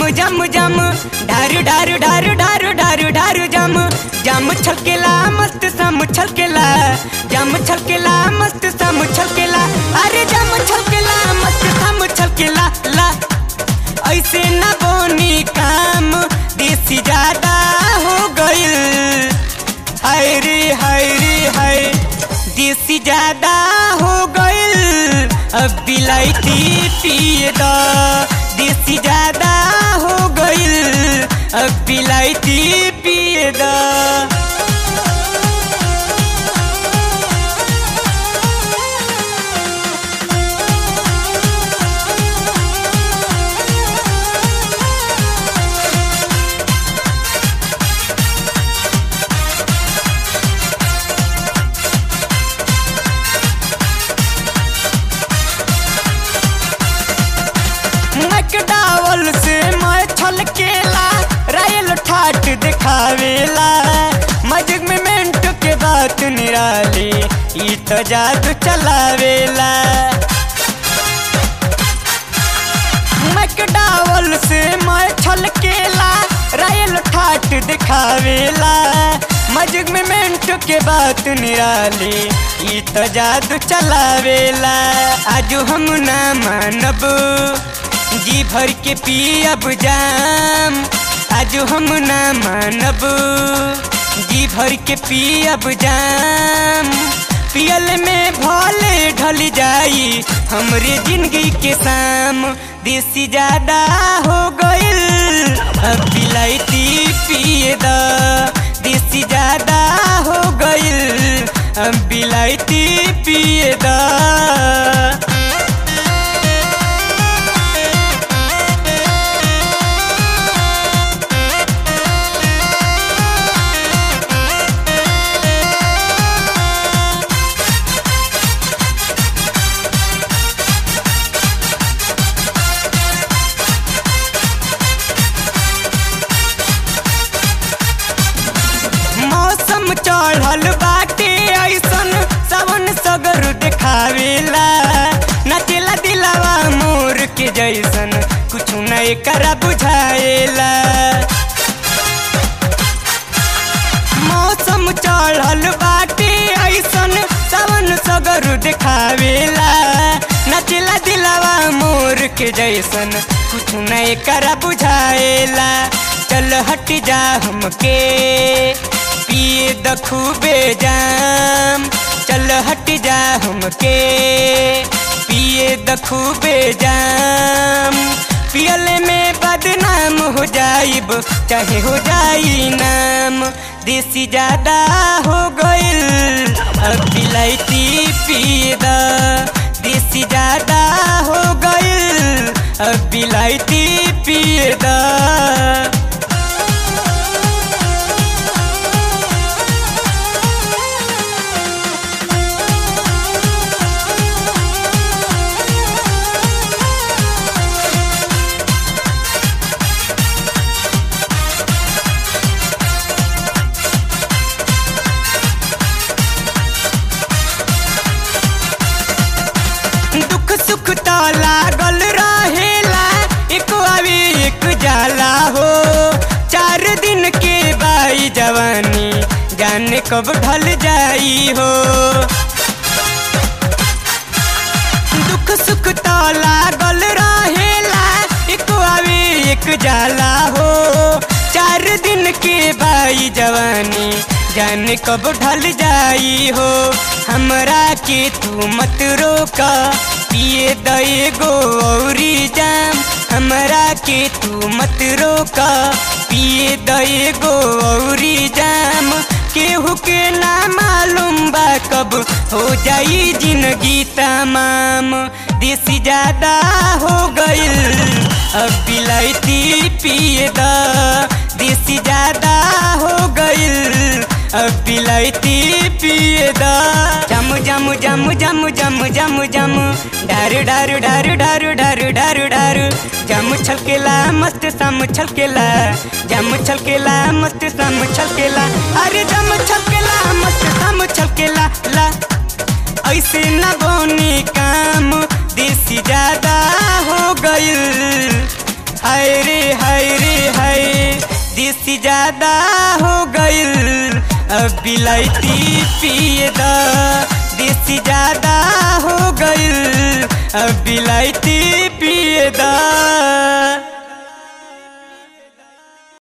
जम जम ढारू ढारू ढारू ढारू ढारू ढारू जम जम छलकेला मस्त सम छलकेला जम छलकेला मस्त सम छलकेला अरे जम छलकेला मस्त सम छलकेला ला ऐसे न बोनी काम देसी ज्यादा हो गइल हाय रे हाय रे हाय देसी ज्यादा हो गइल अब बिलाइती पिए द देसी ज्यादा हो गइल अब बिलाइती पिए द मैकडावल से मैं छलकेला रायल ठाट दिखावेला मजग में मेंट के बात निराली ई तो जादू चलावेला मैकडावल से मैं छलकेला रायल ठाट दिखावेला मजग में मेंट के बात निराली ई तो जादू चलावेला आजू हम ना मानब जी भर के पियब जाम आजू हम ना मानब जी भर के पियब जाम पियल में भले ढल जाई हमरे जिंदगी के शाम देसी ज्यादा हो गइल अब बिलाइती पिए द देसी ज्यादा हो गइल अब बिलाइती पिए द मौसम चढ़ल बाटे ऐसन सावन सगर देखावेला नचेला दिलावा मोर के जैसन कुछ नहीं करा बुझाएला मौसम चढ़ल बाटे ऐसन सावन सगर देखावेला नचेला दिलावा मोर के जैसन कुछ नहीं करा बुझाएला चल हट जा हमके पिए द खूबे जाम चल हट जा हमके पिए द खूबे जाम पियले में बदनाम हो जाइब चाहे हो जाई नाम देसी ज्यादा हो गइल अब बिलाइती पिए द देसी ज्यादा हो गइल अब बिलाइती पिए द दुख सुख तो लागल रहेला एक आवे एक जाला हो चार दिन के बाई जवानी जाने कब ढल जाई हो दुख सुख तो लागल रहेला एक आवे एक जाला हो चार दिन के बाई जवानी जाने कब ढल जाई हो हमरा के तू मत रोका पिए दए गो औरी जाम हमरा के तू मत रोका पिए दए गो औरी जाम केहू के ना मालूम बा कब हो जाई जिंदगी तमाम देसी ज्यादा हो गइल अब बिलाइती पिए द देसी ज्यादा हो गइल अब बिलाइती पिए द जम जम जम जम जम जम जम डारू डारू डारू डारू डारू डारू डारू जम छलकेला मस्त सम छलकेला जम छलकेला मस्त सम छलकेला अरे जम छलकेला मस्त सम छलकेला ला ऐसे न बोनी काम देसी ज्यादा हो गइल हाय रे हाय देसी ज्यादा हो गइल अब बिलायती पिए द देसी ज्यादा हो गइल अब बिलायती पिए द